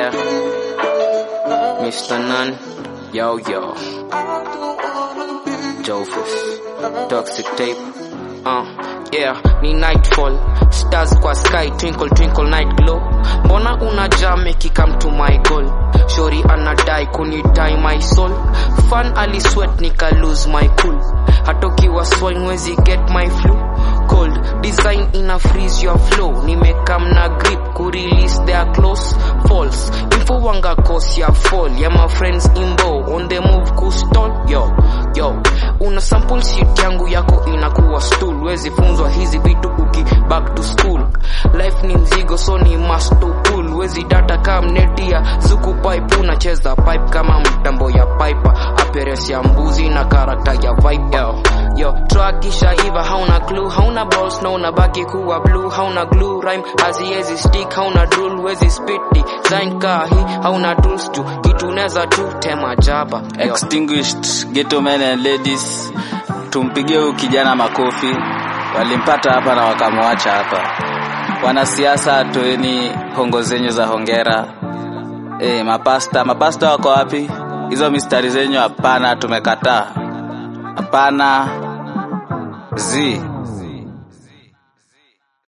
Yeah. Mr. Nun. Yo, yo. Jofus. Toxic tape. Uh, yeah, ni nightfall. Stars kwa sky, twinkle twinkle night glow. Mbona una jam ikikam to my goal? Shori anadai kunidai my soul. Fan alisweat nika lose my cool. Hatokiwa swine wezi get my flu. Cold design ina freeze your flow. Nimekam na grip ku release their close falls. Info wanga cause ya fall. Yeah, my friends imbo on the move ku stall. Yo, yo. Una sample shit yangu yako inakuwa stool. Wezi funzwa hizi vitu uki back to school. Life ni mzigo so ni must to pull. Wezi data kama neti ya zuku pipe. Unacheza pipe kama mtambo ya piper. Appearance ya mbuzi na karakta ya viper. Yo, yo. Track isha iva hauna clue. Hauna balls na unabaki kuwa blue. Hauna glue rhyme haziezi stick. Hauna drool wezi spit design kahi. Hauna tools tu kitu neza tu tema jaba. Yo. Extinguished ghetto men and ladies, tumpigie huyu kijana makofi. Walimpata hapa na wakamwacha hapa. Wanasiasa, toeni hongo zenyu za hongera. Eh, mapasta, mapasta wako wapi? Hizo mistari zenyu hapana, tumekataa. Hapana. Zi.